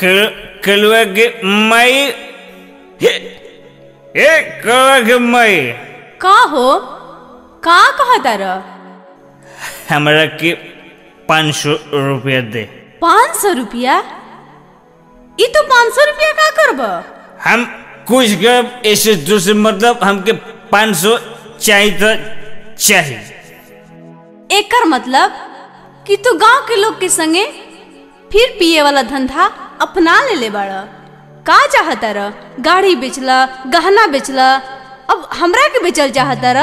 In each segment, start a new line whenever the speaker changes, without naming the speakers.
कलुआ के माई हे ए कलुआ के माई
का हो का कहतार
हमरा के पाँच सौ रुपया दे
पाँच सौ रुपया ई तो पाँच सौ रुपया का करब
हम कुछ कर ऐसे दूसरे मतलब हमके पाँच सौ चाहिए तो चाहिए
एकर मतलब कि तू गांव के लोग के संगे फिर पिए वाला धंधा अपना ले ले बाड़ का चाहतार गाड़ी बेचला गहना बेचला अब हमरा के बेचल चाहतार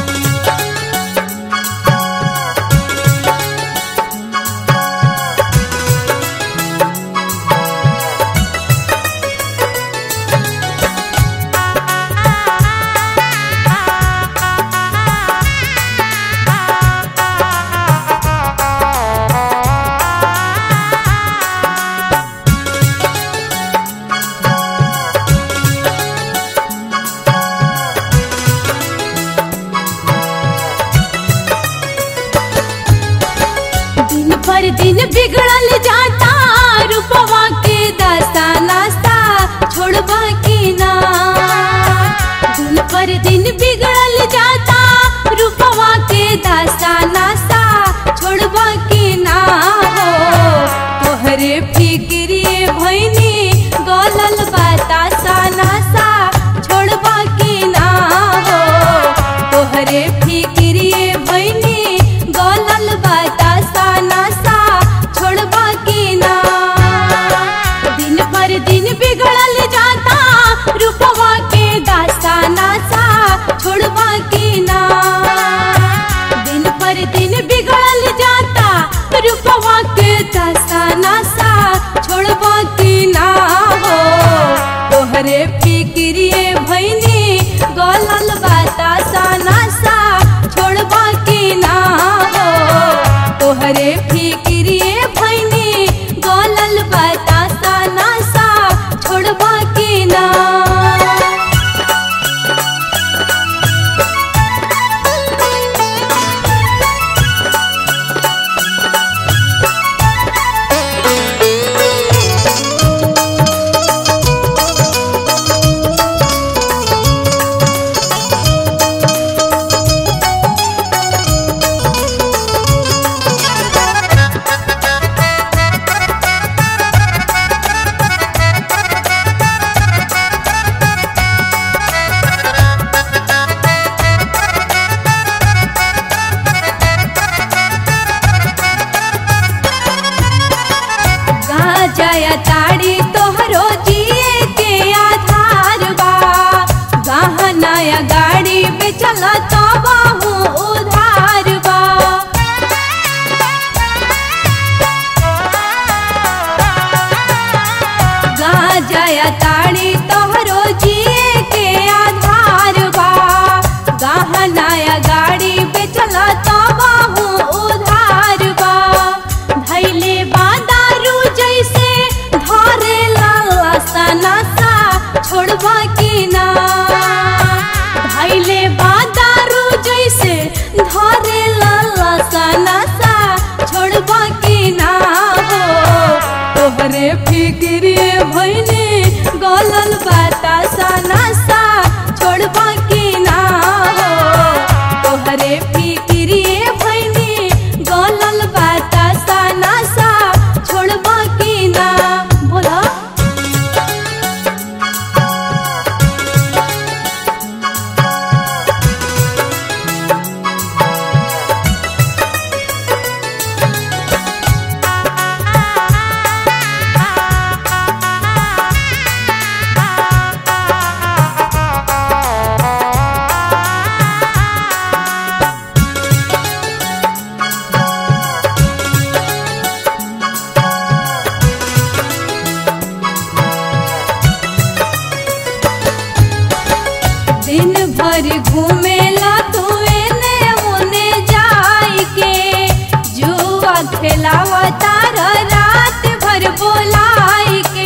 दिन पर दिन बिगड़ल जाता रूपवा के दास्ता नास्ता छोड़बा की ना दिन पर दिन बिगड़ल जाता रूपवा के दास्ता नास्ता छोड़बा की ना हो तोहरे फिक्रिए भैनी गलल बतासा नासा छोड़बा की ना हो तोहरे फिक्रिए भैनी गलल बतासा नासा छोड़बा की ना दिन पर दिन बिगड़ल जाता रूपवा के दास्ता नासा छोड़बा की ना दिन पर दिन बिगड़ल जाता रूपवा के दास्ता नासा छोड़बा की ना हो तोहरे फिक्रिए भैनी गलल बतासा नासा छोड़बा की ना हो तोहरे फिक्रिए भैनी गलल बतासा नासा छोड़बा की ना गाजया ताड़ी तोहरो जिए के आधार बा गहनाया गाड़ी बेचल तो बाहू उधार बा गाजया ताड़ी तोहरो जिए के आधार बा गहनाया गाड़ी बेचल तो बाहू उधार बा धैले बा दारू जैसे धरे लाला नशा छोड़बा की ना धैले बा दारू जैसे धरे लाला नशा छोड़बा की ना हो तोहरे फिक्रिए भैनी गलल बतासा नशा छोड़बा की ना हो तोहरे फिक्रिए भैनी गलल बतासा नशा छोड़बा की ना बोला दिन भर घूमेला तू एने ओने जाई के जुआ खेलावा तार रात भर बोलाई के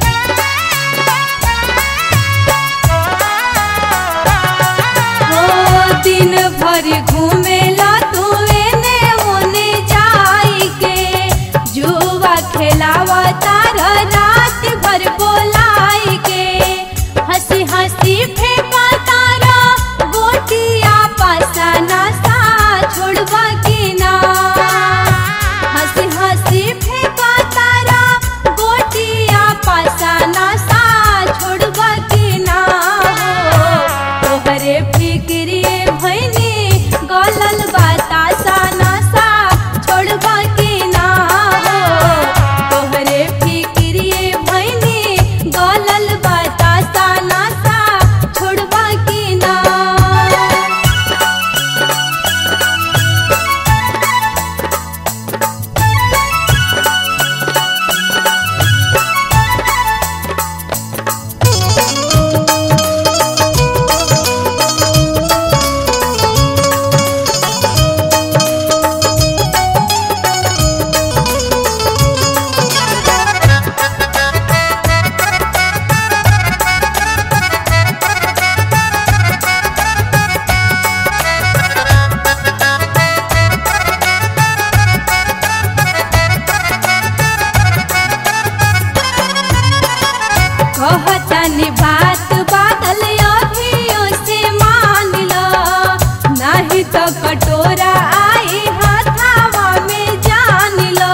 ओ दिन भर घूमेला तू एने ओने जाई के जुआ खेलावा तार रात कहतानी बात बादल अभियो से मान लो नहीं तो कटोरा आई हाथावा में जान लो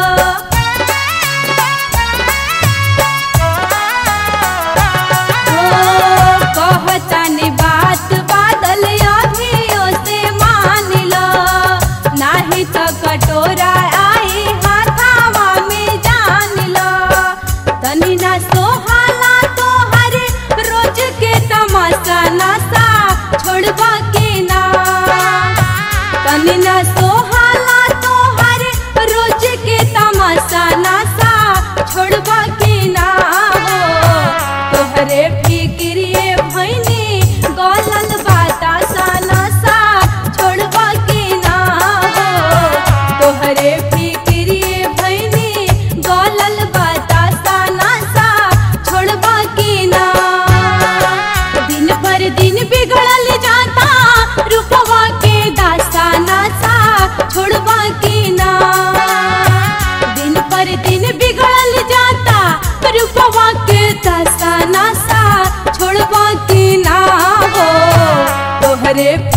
ओ कहतानी बात बादल अभियो से मान लो नहीं तो कटोरा आई हाथावा में जान लो तनी ना सोहाला तो हर रोज के तमाशा नशा छोड़बा के ना तनी ना सोहाला तो हर रोज के तमाशा नशा छोड़बा के ना हो तोहरे फिक्रिए भैनी गलल बाता सा नशा छोड़बा के ना हो तोहरे फिक्रिए भैनी गलल बाता सा नशा छोड़बा के ना दिन पर दिन बिगड़ल जाता रूपवा के दासा नशा छोड़बा के ना दिन पर दिन बिगड़ल जाता रूपवा के दासा नशा छोड़बा के ना हो तोहरे